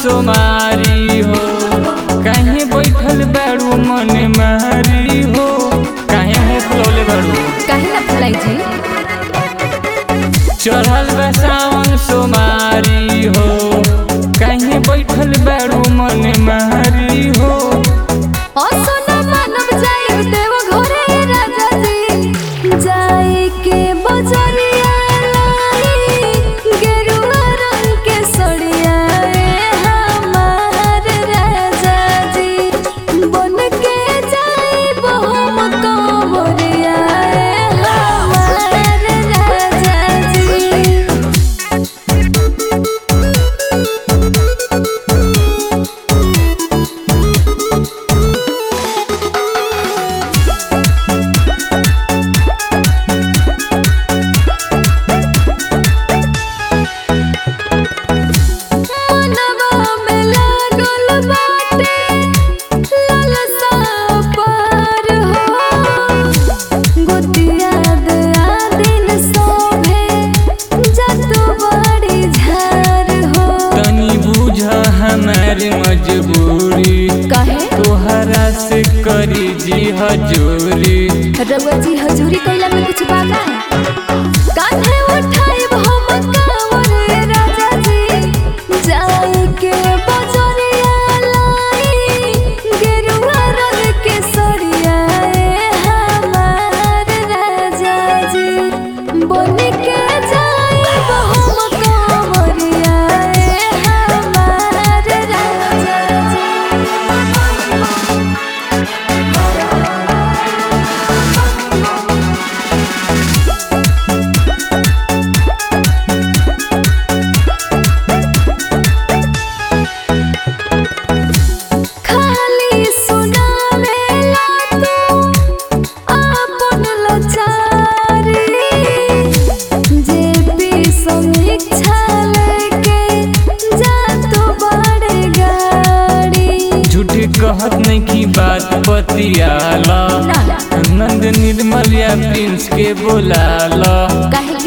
सोमारी हो कहीं बैठल बारू मन मारी हो कहीं मुँह फुलौले बारू काहे ना फुलाई जी चढ़ल बा सावन सोमारी हो कहीं बैठल बारू मन मारी हो असना मानव जाई देव घरे राजा जी जाई के बजरिया लाई गेरुआ रंग के सड़िया ए हमार राजा जी बन के जाई बहुम कंवरिया ए हमार राजा जी मनवा में लागल बाटे लालसा पार हो गोतिया दया दिन सोभे जतु बड़ी झार हो तनी बुझ हमारी मजबूरी कहे तोहरा से करी जी हजूरी रउआ जी हजूरी कइला में कुछ बाका कान्हे उठाई हम कांवर राजा जी जाई के बजरिया लाई गेरुआ रंग के सड़िया ए हमार राजा जी बन के जाई हम कांवरिया ए हमार राजा जी खाली सुनावेला तू आपन लाचारी जे भी समीक्षा लेके जा तू बड़े गाड़ी झूठी कहत नहीं की बात बतियाला ना नंद निर्मल या प्रिंस के बोलाला काहे